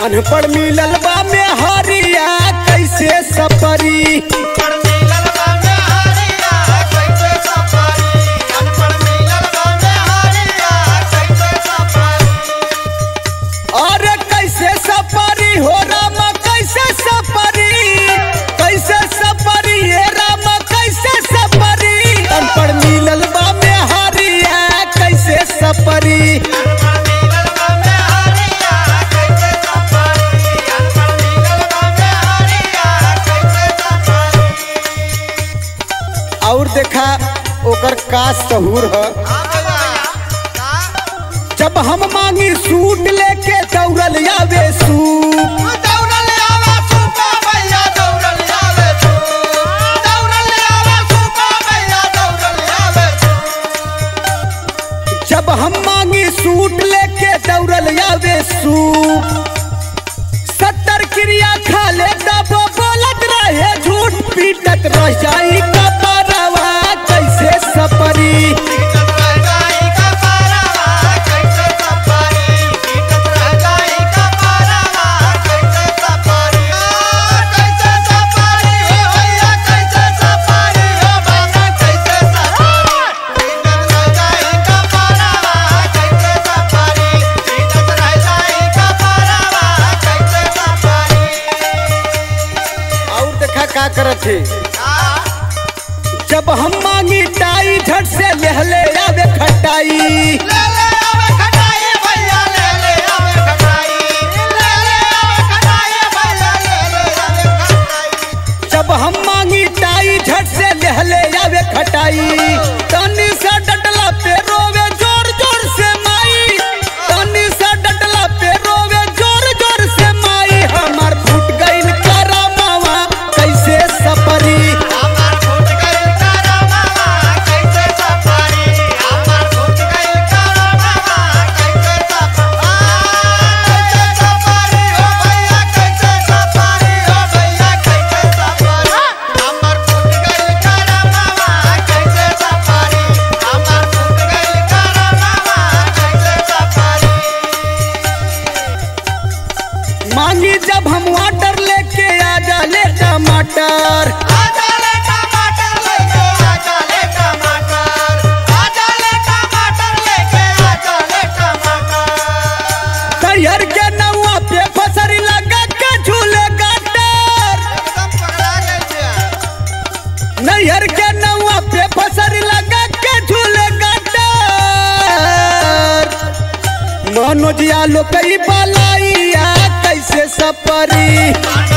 अनपढ़ मिलल बा में हरिया कैसे सपरी अनपढ़ मिलल बा में हरिया कैसे सफरी अनपढ़ मिलल बा में हरिया कैसे सफरी अरे कैसे सपरी हो राम कैसे सपरी कैसे सपरी हे राम कैसे सपरी अनपढ़ मिलल बा में हरिया कैसे सपरी अनपढ़ मिलल बा में हरिया कैसे सफरी अनपढ़ मिलल बा में हरिया कैसे सफरी और देखा ओकर का सहूर है हां भैया का जब हम मांगी सूट लेके दौड़ल आवे सूप दौड़ल आवा सुपा भैया दौड़ल आवे छू दौड़ल आवा सुपा भैया दौड़ल आवे छू जब हम मांगी सूट लेके दौड़ल आवे सूप सत्तर क्रिया खा ले तब बोलत रहे झूठ पीटत रह जाई कपरवा कैसे सपरी कीटत रह जाई का पारावा कैसे सफरी कीटत रह जाई का पारावा कैसे सफरी कैसे सफरी हो भैया कैसे सफरी हो बाबा कैसे सफरी कीटत रह जाई का पारावा कैसे सफरी कीटत रह जाई का पारावा कैसे सफरी और देखा का करत है आ जब हम मांगी टाई झट से लहले आवे खटाई ले ले आवे खटाई भैया ले ले आवे खटाई ले ले आवे खटाई भैया ले ले आवे खटाई जब हम मांगी टाई झट से लहले आवे खटाई तनी सा डटला पे रोवे जोर जोर से माई तनी सा डटला पे रोवे जोर जोर से माई हमार फूट गइल करमावा कैसे सपरी हमार फूट गइल कारा मामा कैसे सफारी हमार फूट गइल कारा मामा कैसे सफारी कैसे सफारी हो भैया कैसे सफारी हो भैया कैसे सफारी हमार फूट गइल कारा मामा कैसे सफारी हमार फूट गइल कारा मामा कैसे सफारी मांगी जब हम वाटर लेके आ जाले टमाटर आजा ले टमाटर लेके आजा ले टमाटर आजा ले टमाटर लेके आजा ले टमाटर तैयार के नौआ पे फसरी लगा के झूले गाटर एकदम पकड़ा गई छे नैहर के नौआ पे फसरी लगा के झूले गाटर मनोज आलो कई बलाइया कैसे सपरी मानो